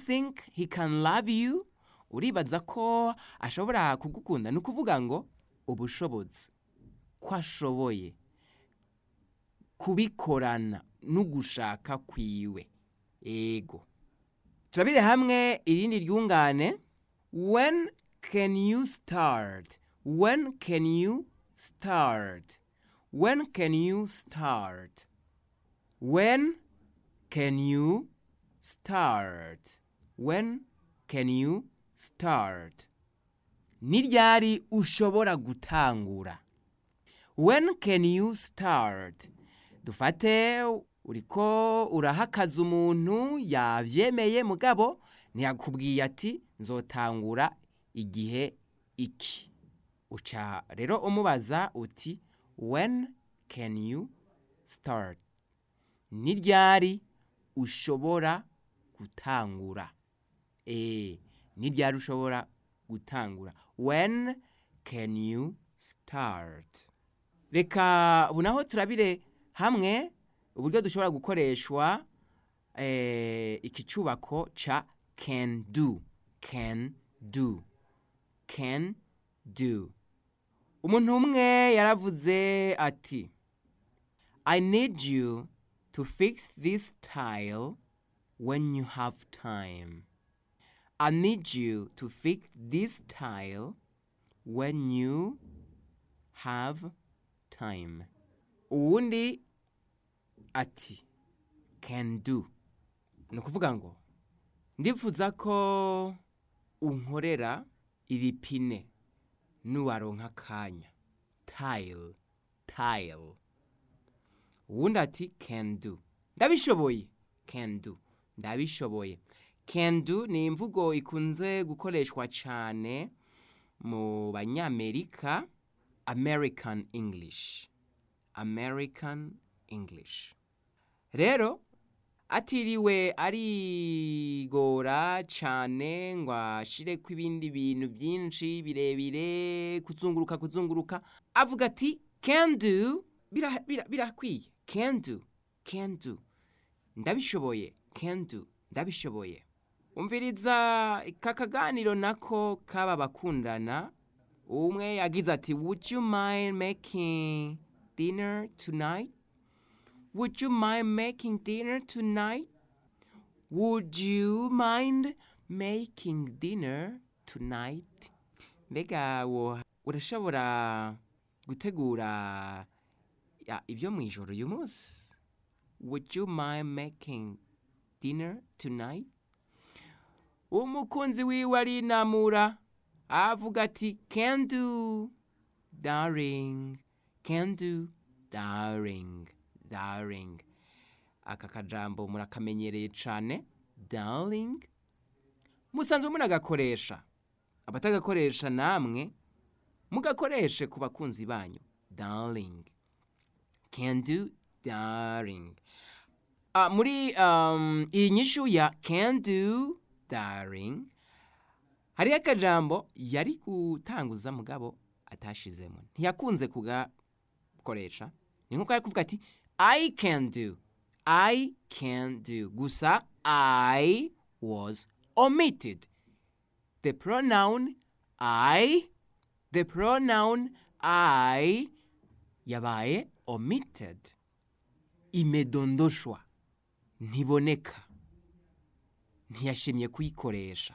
think he can love you uribaza ko ashobora kugukunda ni ukuvuga ngo ubushobozi ko ashoboye kubikorana n'ugushaka kwiwe ego turabire hamwe irindi ryungane when can you start when can you start when can you start when can you start when can you start ni ryari ushobora gutangura when can you start dufate uriko urahakaza umuntu yavyemeye mugabo ntiyakubwiye ati nzotangura igihe iki uca rero umubaza uti when can you start ni ryari ushobora gutangura eh ni ryari ushobora gutangura when can you start reka ubu naho turabire hamwe uburyo dushobora gukoreshwa eh, iki cubako ca can do can do can do umuntu umwe yaravuze ati i need you to fix this tile when you have time i need you to fix this tile when you have time uwundi ati can do ni ukuvuga ngo ndifuza ko unkorera iri pine nuwaronka akanya tile tile uwundi ati can do ndabishoboye can do ndabishoboye can do ni imvugo ikunze gukoreshwa cyane mu banyamerika american english american english rero atiriwe arigora cyane ngo ashireko ibindi bintu byinshi birebire kuzunguruka kuzunguruka avuga ati can do birakwiye bira, bira can do can do ndabishoboye can do ndabishoboye umviriza aka kaganiro nako kaba bakundana umwe yagize ati would you mind making dinner tonight would you mind making dinner tonight would you mind making dinner tonight mbega wo urashobora gutegura ya, ibyo mu ijoro uyu munsi would you mind making dinner tonight umukunzi wiwe arinamura avuga ati can do darling can do darling darling aka kajambo murakamenyereye cyane darling musanzwe munagakoresha abatagakoresha namwe mugakoreshe ku bakunzi banyu darling can do darling uh, muri um, iyi nyishu ya can do darling hariho akajambo yari gutanguza mugabo atashizemo ntiyakunze kugakoresha ni nkuko ari kuvuga ati i can do i can do gusa i was omitted the pronoun i the pronoun i yabaye omitted imedondoshwa ntiboneka ntiyashimye kuyikoresha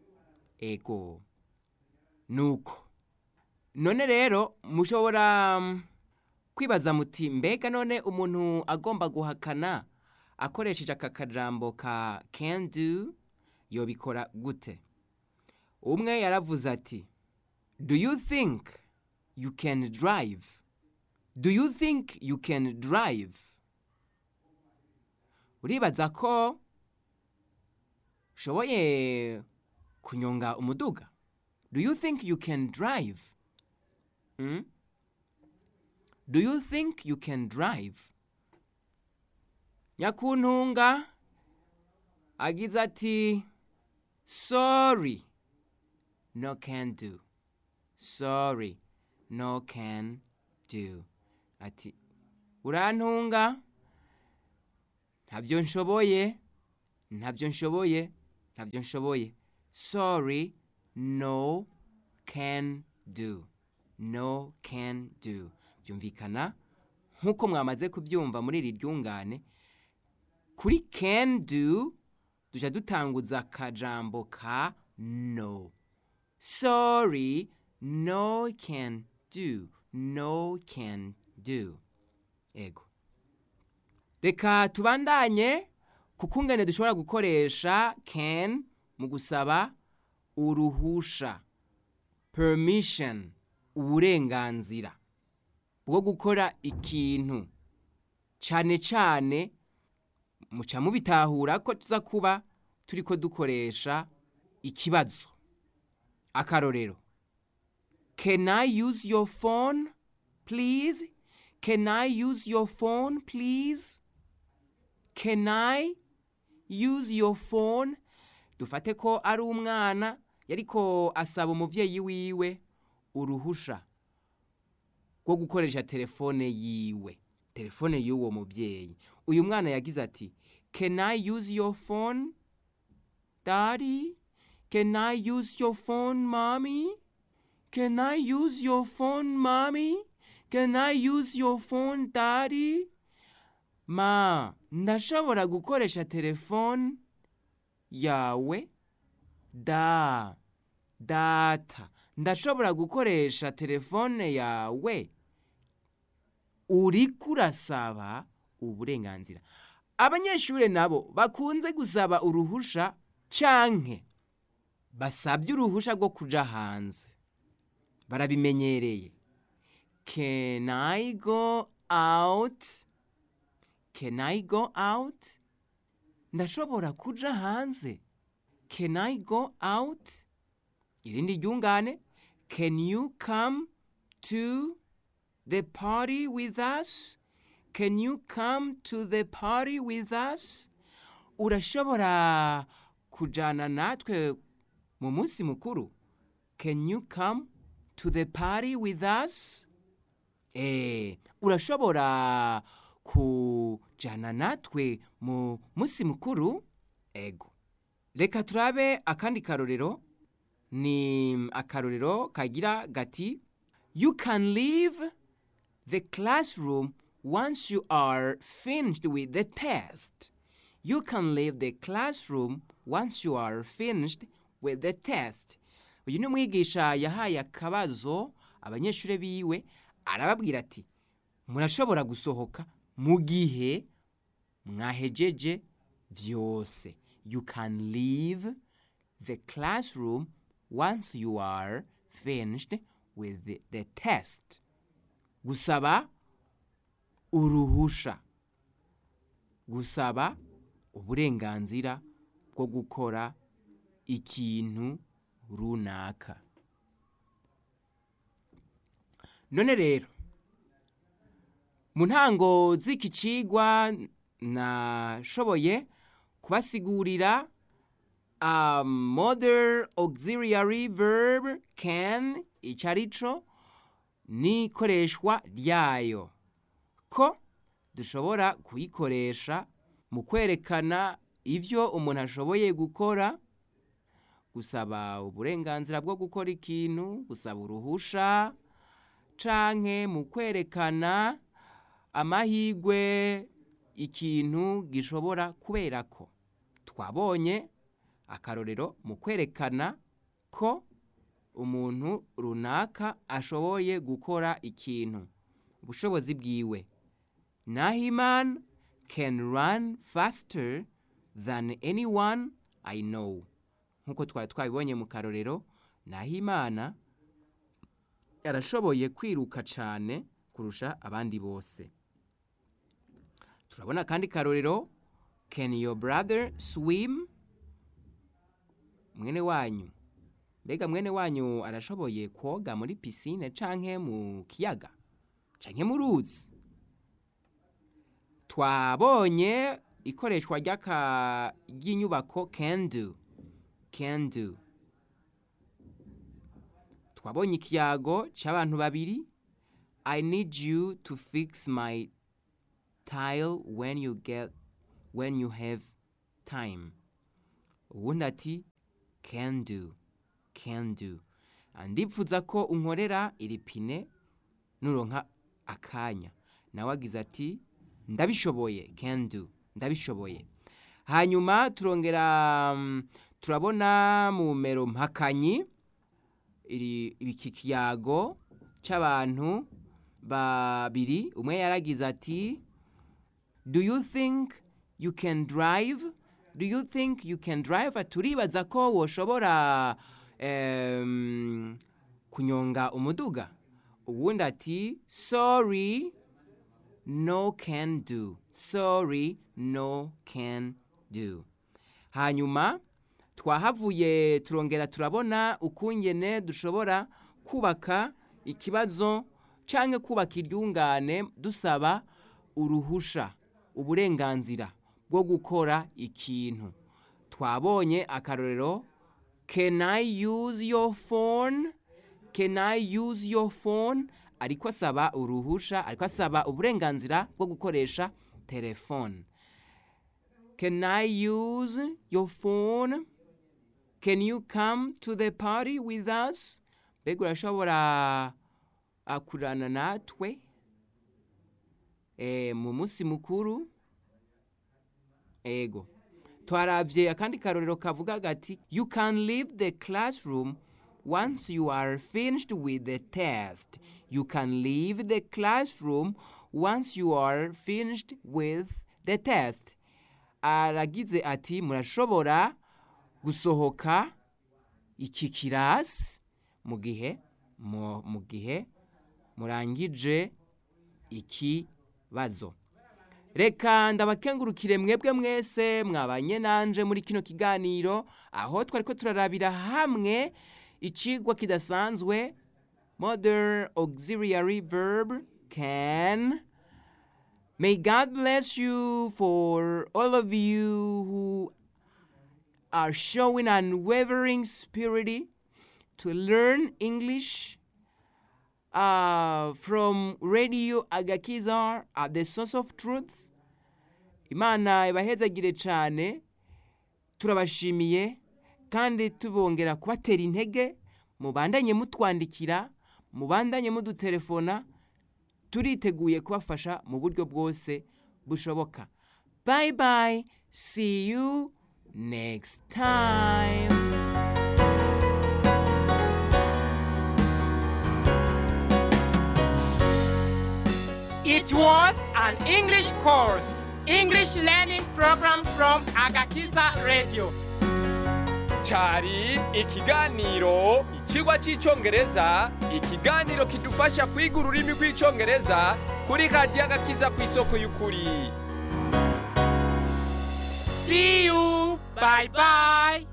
ego nuko none rero mushobora mm, kwibaza muti mbega none umuntu agomba guhakana akoresheje aka kajambo ka can do yobikora gute umwe yaravuze ati do you think you can drive do you think you can drive uribaza ko ushoboye kunyonga umuduga do you think you can drive mm? do you think you can drive nyakuntunga agize ati sorry no can do sorry no can do ati urantunga ntabyo nshoboye ntabyo nshoboye ntabyo nshoboye sorry no can do no can do byumvikana nk'uko mwamaze kubyumva muri iri ryungane kuri can do duca dutanguza akajambo ka no sorry no can do no can do ego reka tubandanye kuko ngene dushobora gukoresha can mu gusaba uruhusha permission uburenganzira bwo gukora ikintu cyane cyane muca mubitahura ko tuza kuba turi ko dukoresha ikibazo akarorero can i use your phone please can i use your phone please can i use your phone dufate ko ari umwana yariko asaba umuvyeyi wiwe uruhusha rwo gukoresha telefone yiwe telefone y'uwo muvyeyi uyu mwana yagize ati can i use your phone daddy can i use your phone mommy can i use your phone mommy can i use your phone daddy ma ndashobora gukoresha telefone yawe da data ndashobora gukoresha telefone yawe uriko urasaba uburenganzira abanyeshuri nabo bakunze gusaba uruhusha canke basabye uruhusha rwo kuja hanze barabimenyereye can i go out can i go out ndashobora kuja hanze can i go out irindi ryungane can you come to the party with us can you come to the party with us urashobora kujana natwe mu munsi mukuru can you come to the party with us eh urashobora kujana natwe mu munsi mukuru ego reka turabe akandi karorero ni akarorero kagira gati you can leave the classroom once you are finished with the test you can leave the classroom once you are finished with the test uyu ni umwigisha yahaye akabazo abanyeshuri biwe arababwira ati murashobora gusohoka mu gihe mwahejeje vyose you can leave the classroom once you are finished with the, the test gusaba uruhusha gusaba uburenganzira bwo gukora ikintu runaka none rero mu ntango z'iki cigwa nashoboye kubasigurira a modern auxiliary verb can ico arico n'ikoreshwa ryayo ko dushobora kuyikoresha mu kwerekana ivyo umuntu ashoboye gukora gusaba uburenganzira bwo gukora ikintu gusaba uruhusha canke mu kwerekana amahigwe ikintu gishobora kubera ko twabonye akarorero mu kwerekana ko umuntu runaka ashoboye gukora ikintu ubushobozi bwiwe nahiman can run faster than anyone i know nk'uko twari twabibonye mu karorero nahimana yarashoboye kwiruka cyane kurusha abandi bose turabona kandi karorero can your brother swim mwene wanyu mbega mwene wanyu arashoboye koga muri pisine canke mu kiyaga canke mu ruzi twabonye ikoreshwa ry'aka ry'inyubako can do can do twabonye ikiyago cy'abantu babiri i need you to fix my tile when you get when you have time uwundi ati can do can do Ah, ndipfuza ko unkorera iri pine nuronka akanya nawe agize ati ndabishoboye can do ndabishoboye hanyuma turongera mm, turabona mu mero mpakanyi iri iki kiyago c'abantu babiri umwe yaragize ati do you think you can drive do you think you can drive turibaza ko woshobora em, kunyonga umuduga uwundi ati sorry no can do sorry no can do hanyuma twahavuye turongera turabona ukungene dushobora kubaka ikibazo canke kubaka iryungane dusaba uruhusha uburenganzira bwo gukora ikintu twabonye akarorero can i use your phone can i use your phone ariko asaba uruhusha ariko asaba uburenganzira bwo gukoresha telefone can i use your phone can you come to the party with us mbega urashobora ah, kurana natwe eh, mu munsi mukuru ego twaravye akandi karorero kavuga gati you can leave the classroom once you are finished with the test you can leave the classroom once you are finished with the test aragize ati murashobora gusohoka iki kirasi mu gihe mu mu gihe murangije ikibazo reka ndabakengurukire mwebwe mwese mwabanye nanje muri kino kiganiro aho twari ko turarabira hamwe icigwa kidasanzwe modern auxiliary verb can may god bless you for all of you who are showing unwavering spirit to learn english uh, from radio agakiza at the source of truth imana ibahezagire cyane turabashimiye kandi tubongera kubatera intege mubandanye mutwandikira mubandanye mudutelefona turiteguye kubafasha mu buryo bwose bushoboka bye bye see you next time It was an English course, English learning program from Agakiza Radio. cari ikiganiro ikigwa cy'icyongereza ikiganiro kidufasha kwiga ururimi rw'icyongereza kuri radiyo agakiza ku isoko y'ukuri See you. Bye bye.